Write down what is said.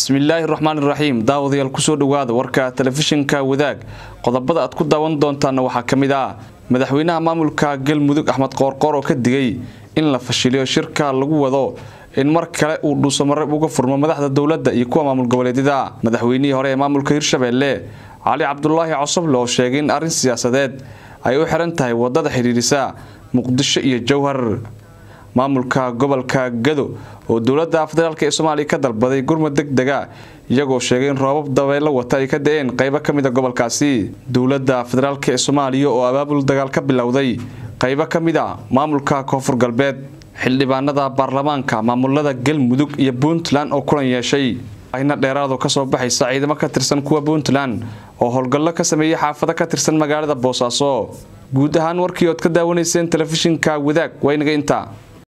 bismillaahi raxmaan iraxiim daawadayaal kusoo dhowaada warka telefishinka wadaag qodobada aad ku daawan doontaana waxaa ka mid ah madaxweynaha maamulka galmudug axmed qoorqoor oo ka digay in la fashiliyo shirka lagu wado in mar kale uu dhuusamareeb uga furmo madaxda dowladda iyo kuwa maamul goboleedyada madaxweynihii hore ee maamulka hirshabeelle cali cabdulaahi cosoble oo sheegay in arrin siyaasadeed ay u xiran tahay wadada xidhiirisa muqdisho iyo jowhar maamulka gobolka gado oo dowladda federaalk ee soomaaliya ka dalbaday gurmud deg dega iyagoo sheegay in roobab dabeelo wata ay ka da-een qaybo ka mid a gobolkaasi dowladda federaalk ee soomaaliya oo abaabul dagaal ka bilowday qaybo ka mid a maamulka koonfur galbeed xildhibaanada baarlamaanka maamulada galmudug iyo puntland oo kulan yeeshay ayna dheeraado kasoo baxaysa ciidamo ka tirsan kuwa puntland oo howlgallo ka sameeyay xaafado ka tirsan magaalada boosaaso guud ahaan warkii ood ka daawanayseen telefishinka wadaag waa inaga intaa